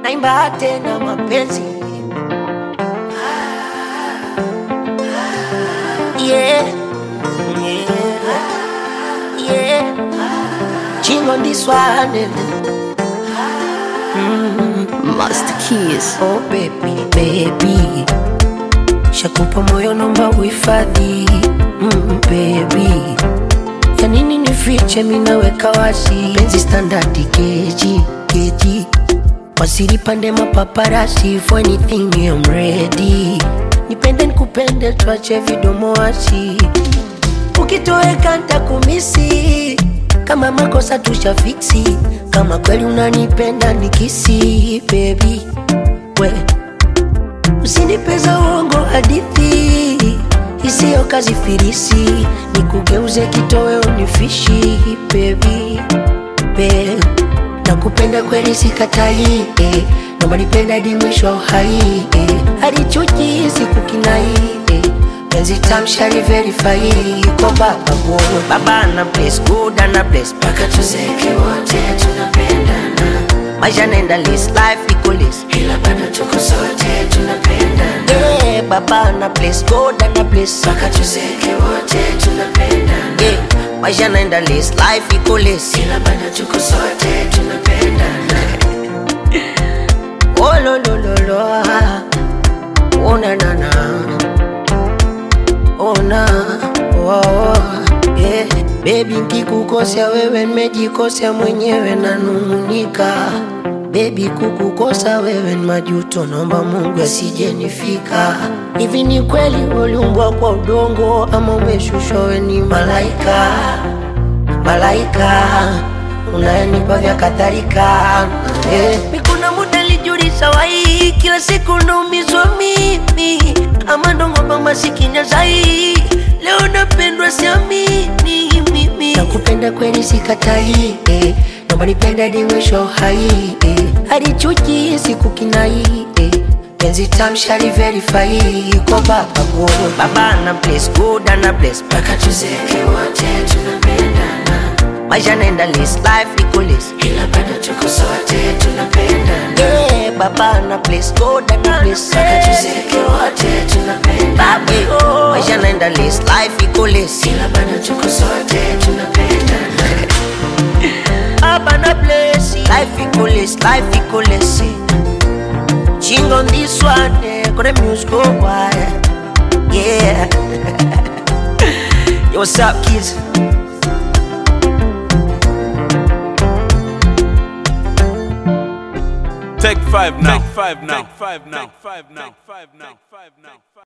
naimba tena mapenzi yeah. Yeah. Yeah. Ching on this one eh. Master Keys. Oh baby, baby Shakupa moyo nomba uhifadhi mm, baby Ya nini nifiche minaweka wazi Penzi standardi keji, keji Wasiri pande mapaparasi For anything I'm ready Nipende nikupende tuache vidomo wasi Ukitoweka ntakumisi Kama makosa tushafiksi Kama kweli unanipenda nikisi baby we Usinipeza uongo hadithi isiyo kazi firisi Nikugeuze kitoweo nifishi baby babe Nakupenda kweli sikatai eh. Naomba nipenda hadi mwisho wa uhai eh. Hadi chuki sikukinai eh. Penzi tamshari verify Kwa baba God Baba ana bless good ana bless Paka tuzeke wote tunapendana Maisha naenda list life iko list Ila bado tuko sote tunapendana yeah, Baba ana bless God ana bless Paka tuzeke wote tunapendana yeah, Maisha naenda list life iko list Ila bado tuko sote tunapendana Oh lo lo lo lo ah. Oh na na na ona oh, oh, yeah. Baby nkikukosea wewe nimejikosea mwenyewe nanung'unika Baby kukukosa wewe ni majuto, naomba Mungu asijenifika. Hivi ni kweli uliumbwa kwa udongo ama umeshushwa wewe ni malaika? Malaika unayenipa vya kadhalika eh. Mi kuna muda nilijiuliza wai, kila siku naumizwa mimi ama ndo ng'ombe masikini zai, leo napendwa siamini mimi. Nakupenda kweli sikatai, eh. naomba nipende hadi mwisho wa uhai eh. hadi chuki sikukinai eh. penzi tamshari verify kwa baba God. Baba ana bless good ana bless mpaka tuzeke wote tunapendana maisha naenda list life iko list ila bado tuko sote tunapendana yeah, baba ana bless God ana bless mpaka tuzeke wote tunapendana yeah, maisha naenda list life iko list ila bado tuko sote tunapendana Baba na bless life iko list life iko list Ching on this one yeah, got the music go wild yeah Yo what's up kids Take five now. Take five now. Take five now. Take five now. Take five now.